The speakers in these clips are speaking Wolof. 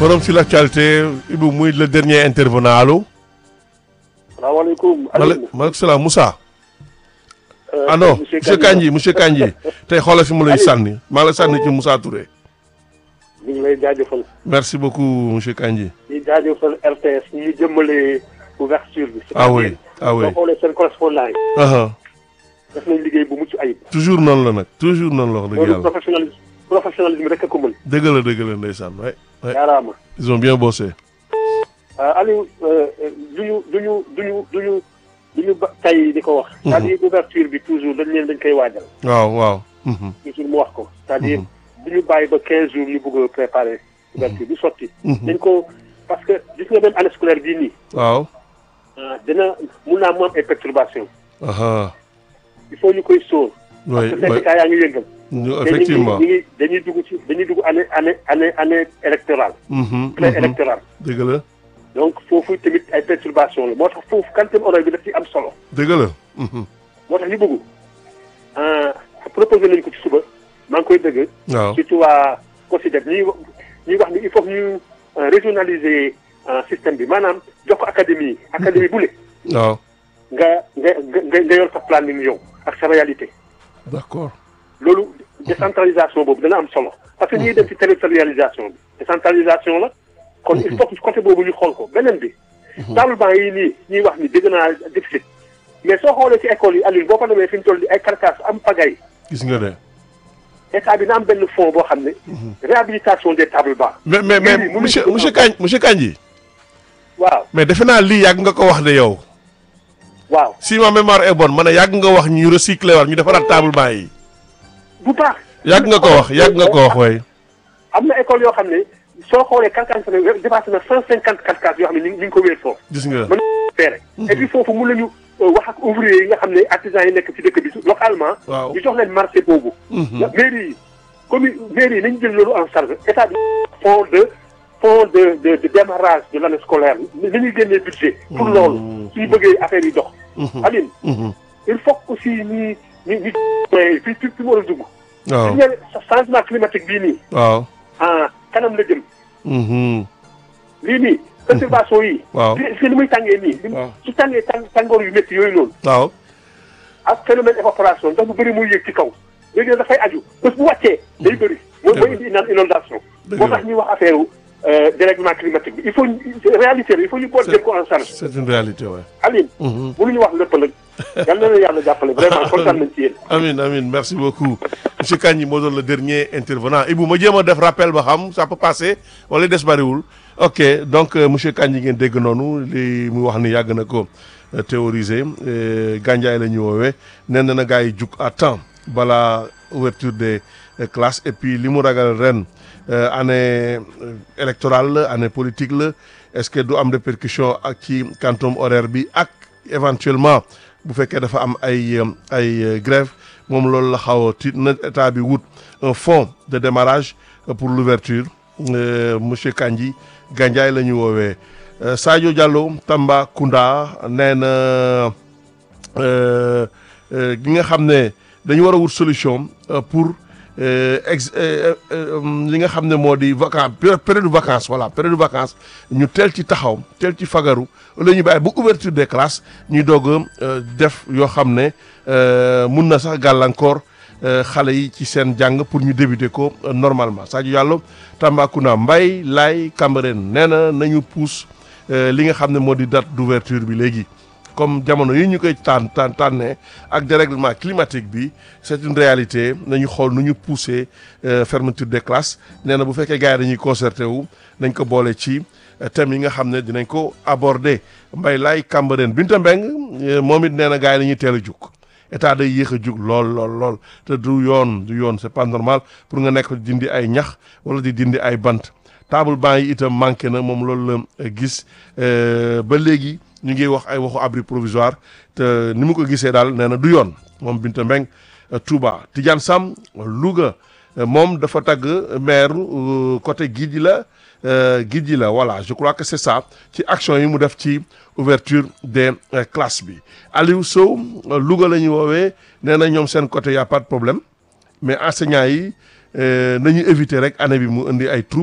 forum sur l'actualité Ibou muy le dernier intervenant allo. salaamaaleykum. maaleykum salaam Moussa. ah non monsieur Kandji monsieur Kandji tey xoolal fi mu lay sànni maa la sànni ci Moussa Touré. ñu ngi lay jaajëfal. merci beaucoup monsieur Kandji. di jaajëfal RTS ñi jëmmale ouverture bi. ah oui ah oui soo xoolee seen correspondant yi. def nañ liggéey bu mucc ayib. toujours noonu la nag toujours noonu la wax dëgg loolu yàlla. professionnalisme professionnalisme rek a ko mën. dëgg la dëgg la ndeysaan waay. waay jaaraama. ils ont bien bossé. Aliou duñu duñu duñu duñu duñu ba tey di ko wax. c'est-à-dire ouverture bi toujours dañ leen dañ koy waajal. waaw waaw. mhm, toujours mu wax ko. c'est-à-dire duñu bàyyi ba 15 jours ñu bëgg a préparer ouverture bi sotti. mhm. dañ ko parce que gis nga même année scolaire bii nii. waaw. ah dina mun naa mu am ay perturbations. aha il faut ñu koy sóor. oui parce que oui syndicat yaa ngi yëngal. ñu- te ñu ngi effectivement. ñu ngi dañuy dugg ci dañuy dugg année année année année électorale. mhm, pré mhm. électorale. dëgg la donc foofu tamit ay perturbations la moo tax foofu quantum horaire bi daf ci am solo. dëgg la. mhm. moo tax ñu bëgg ah proposé nañu ko ci suba maa ngi koy dëgg. waaw surtout waa COSYDEP ñuy wax ñuy wax ni il faut que ñu euh, régionaliser euh, système bi maanaam jox ko académie yi. académie bu ne waaw nga nga nga nga yor sa planning yow ak sa réalité. d'accord. loolu décentralisation boobu dana am solo parce que ñuy dem ci territorialisation bi décentralisation la kon il faut que côté boobu ñu xool ko beneen bi table banc yi nii ñuy wax ni dégg naa déficit mais soo xoolee ci école yi Aliou boo ko demee fi ñu toll di ay carcasse am pagay gis nga de. état bi na am benn fonds boo xam ne réhabilitation des tables bancs mais mais mais Oui, oui, monsieur oui. monsieur Kandji monsieur Kandji waaw mais defe naa lii yàgg nga ko wax de yow. waaw si ma mémoire est bonne ma ne yàgg nga wax ñu recycler war ñu defaraat table banc yi. bu baax yàgg nga ko wax yàgg nga ko wax way am na école yoo xam ne soo xoolee carcasse ne dépassé na cent cinquante carcasse yoo xam ne ñu ngi ko wéer foofu gis nga. mën feere et puis foofu mun nañu wax ak ouvrier yi nga xam ne artisans yi nekk ci dëkk bi localement waaw ñu jox leen marché boobu Mhm. mairie yi commune mairie yi nañu jël loolu en charge état bi fond de fond de de de démarrage de l'année scolaire ni ñuy génnee budget pour loolu suñu bëggee affaire yi dox Aline Mhm. il faut que aussi ñi ñi ñi fi fi fi mu war a dugg waaw su ñëwee changement climatique bii nii waaw. ah kanam la jëm Mhm. lii nii perturbation yi waaw gis nga ni muy tàngee nii li mu- waaw. su tàngee tàng tàngoor yu métti yooyu noonu waaw. ak phénomène évaporation ndax bu bëri muy yéeg ci kaw léegi nag dafay aju bés bu wàccee day bëri mooy mooy indi inaan inondation Dëgg moo la. tax ñuy wax affaire u dérèglement climatique bi il faut ñu- réalité la il faut ñu boole jël ko en charge c'est une réalité ouais. Aline Mhm. mënuñu wax lépp nag yal na la yàlla jàppale vraiment kontaan nañ ci yéen Amin amin merci beaucoup monsieur Kandji moo doon le dernier intervenant Ibou ma jéem a def rappel ba xam ça peut passer wala des bariwul ok donc euh, monsieur Kandji ngeen dégg noonu li mu wax ni yàgg na ko euh, théoriser euh, gànjaay la ñu woowee nee na na gars yi jug à temps balaa ouverture des euh, classes et puis li mu ragal ren euh, année euh, électorale la année politique la est-ce que du am répercussion ak ci quantum horaire bi ak éventuellement bu fekkee dafa am ay euh, ay euh, grève moom loolu la xaw a tiit na état bi wut un fonds de démarrage euh, pour l'ouverture Euh, monsieur Kandji Gandiaye la ñu woowee Euh, Sadio Diallo Tambacounda nee na euh, euh, gi nga xam ne dañu war a wut solution euh, pour euh, ex euh, euh, li nga xam ne moo di vacance période de vacances voilà période de vacances ñu teel ci taxaw teel ci fagaru la ñu bàyyi bu ouverture des classes ñuy doog a euh, def yoo xam ne euh, mun na sax gàllankoor euh, xale yi ci seen jàng pour ñu débuter ko euh, normalement Sadio Diallo Tambacounda Mbaye Laye Cambérène nee na nañu pousse euh, li nga xam ne moo di date d'ouverture bi léegi comme jamono yi ñu koy tànn tànn tànnee ak dérèglement climatique bi c'est une réalité nañu xool nu ñu pousser euh, fermeture des classes nee na bu fekkee gars yi dañuy concerté wu nañ ko boole ci euh, thèmes yi nga xam ne dinañ ko aborder Mbaye Laye Cambérène Binta Mbeng euh, moom it nee na gars yi dañuy teel a jug état day yéex a jug lool lool lool te du yoon du yoon c'est pas normal pour nga nekk di dindi ay ñax wala di dindi ay bant table banc yi itam manqué na moom loolu la gis euh, ba léegi ñu ngi wax ay waxu abri provisoire te ni mu ko gisee daal nee na du yoon moom Binta Mbeng euh, Touba Tidiane Sam Louga euh, moom dafa tagg maire euh, côté Guidji la euh, Guidji la voilà je crois que c'est ça ci action yi mu def ci ouverture des euh, classes bi Aliou Sow euh, Louga la ñu woowee nee na ñoom seen côté y a pas de problème mais enseignants yi euh, nañu éviter rek année bi mu indi ay trouble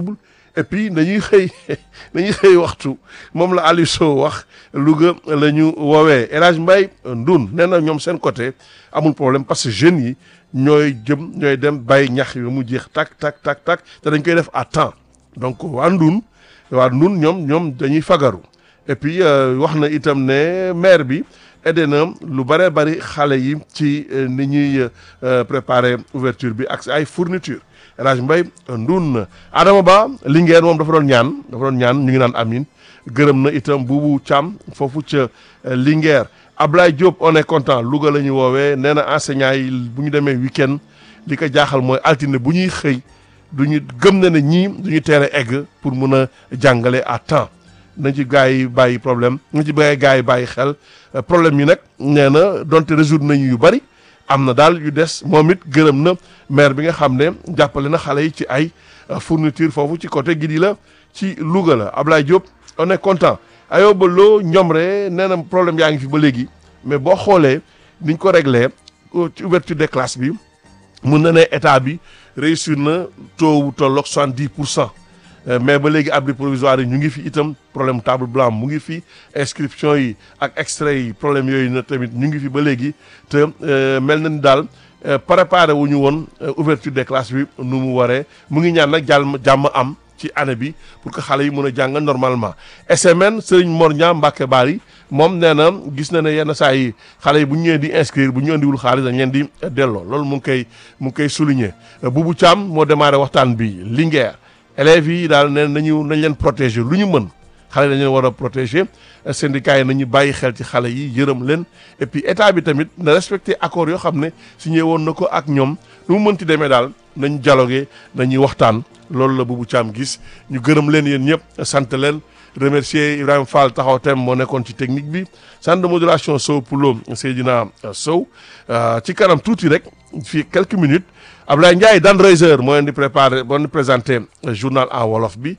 et puis dañuy xëy dañuy xëy waxtu moom la Aliou Sow wax Louga la ñu woowee El Hadj Mbaye Ndoun nee na ñoom seen côté amul problème parce que jeunes yi ñooy jëm ñooy dem bàyyi ñax yi mu jeex tak tak tak tak te dañ koy def à temps donc waa Ndoun waa Ndoun ñoom ñoom dañuy fagaru et puis wax na itam ne maire bi aidé na lu bare bari xale yi ci ni ñuy préparer ouverture bi ak ay fourniture El Hadj Mbaye Ndoun Adama Ba Linguère moom dafa doon ñaan dafa doon ñaan ñu ngi naan amin gërëm na itam buubu Thiam foofu ca Linguère Ablaye Diop on est content Louga la ñu woowee nee na enseignants yi bu ñu demee week-end li ko jaaxal mooy altine bu ñuy xëy du ñu gëm na ne ñii du ñu teel a egg pour mun a jàngale à temps nañ ci gars yi bàyyi problème nañ ci bàyyi gars yi bàyyi xel problème yi nag nee na donte résoudre nañu yu bari am na daal yu des moom it gërëm na maire bi nga xam ne jàppale na xale yi ci ay fourniture foofu ci côté Gidi la ci Louga la Ablaye Diop on est content Ayoba Lo Ñomre nee na problème yaa ngi fi ba léegi mais boo xoolee niñ ko réglé ci ouverture des classes bi mun na ne état bi réussir na taux wu tolloog soixante-dix pour cent mais ba léegi abri provisoire yi ñu ngi fi itam problème table blanc mu ngi fi inscription yi ak extrait yi problème yooyu na tamit ñu ngi fi ba léegi te mel na ni daal préparé wu ñu woon ouverture des classes bi nu mu waree mu ngi ñaan nag jàmm jàmm am ci année bi pour que xale yi mën a jàng normalement SMN Serigne Mor Niang Mbacke Bari moom nee na gis na ne yenn saa yi xale yi bu ñu ñëwee di inscrire bu ñu indiwul xaalis dañ leen di delloo loolu mu ngi koy mu ngi koy souligner Boubou Thiam moo démarré waxtaan bi Linguère élèves yi daal nee nañu nañ leen protéger lu ñu mën xale yi dañ leen war a protéger syndicats yi nañu bàyyi xel ci xale yi yërëm leen et puis état bi tamit na respecté accord yoo xam ne signé woon na ko ak ñoom nu mu mënti demee daal nañ dialogué nañuy waxtaan loolu la Boubou Thiam gis ñu gërëm leen yéen ñëpp sant leen remercier Ibrahima Fall taxaw tem moo nekkoon ci technique bi centre de modulation Sow Poulo Seydina Sow ci kanam tuuti rek fii quelques minutes Ablaye Ndiaye Dan Reiser moo leen di préparé moo leen di présenté journal en wolof bi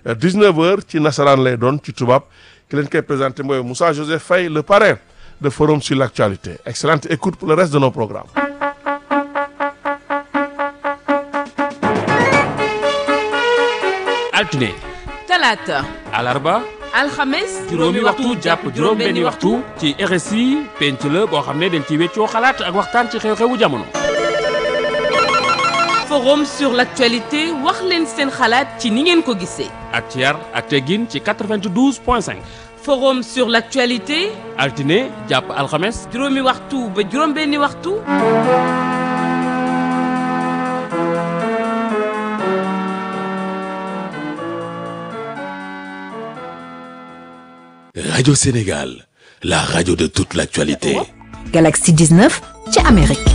19h ci nasaraan lay doon ci tubaab ki leen koy présenté mooy Moussa Joseph Faye le parrain de forum sur l'actualité excellente écoute pour le reste de nos programmes. altine talaata alarba alxames juróomi waxtu jàpp juróom benni waxtu ci RSI penc la boo xam ne dañ ci weccoo xalaat ak waxtaan ci xew-xewu jamono forum sur l'actualité wax leen seen xalaat ci ni ngeen ko gisee ak ci yar ak teggin ci 92 point 5 forum sur l'actualité altine jàpp alxames juróomi waxtu ba juróom benni waxtu Radio Sénégal, la radio de toute l'actualité. Galaxy 19 ci Amérique.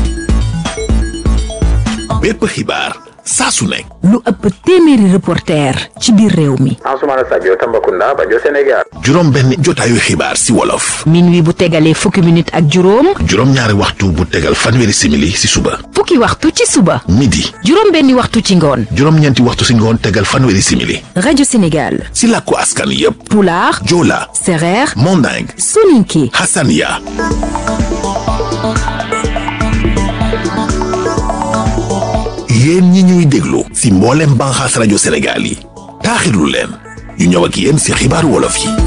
bépp xibaar saa su nekk. lu ëpp téeméeri reporter ci biir réew mi. Ansoumana Sadio Tambacounda Bajo Sénégal. juróom benn jotaayu xibaar si wolof. minuit bu tegalee fukki minute ak juróom. juróom ñaari waxtu bu tegal fanweeri simili si suba. fukki waxtu ci suba. midi. juróom benni waxtu ci ngoon. juróom ñeenti waxtu si ngoon tegal fanweeri simili. rajo Sénégal. si làkku askan yépp. Pulaar. Joola. Sereer. Manding. Soninké. Hassania. yéen ñi ñuy déglu si mboolem banxaas rajo Sénégal yi taaxirlu leen ñu ñëw ak yéen si xibaaru wolof yi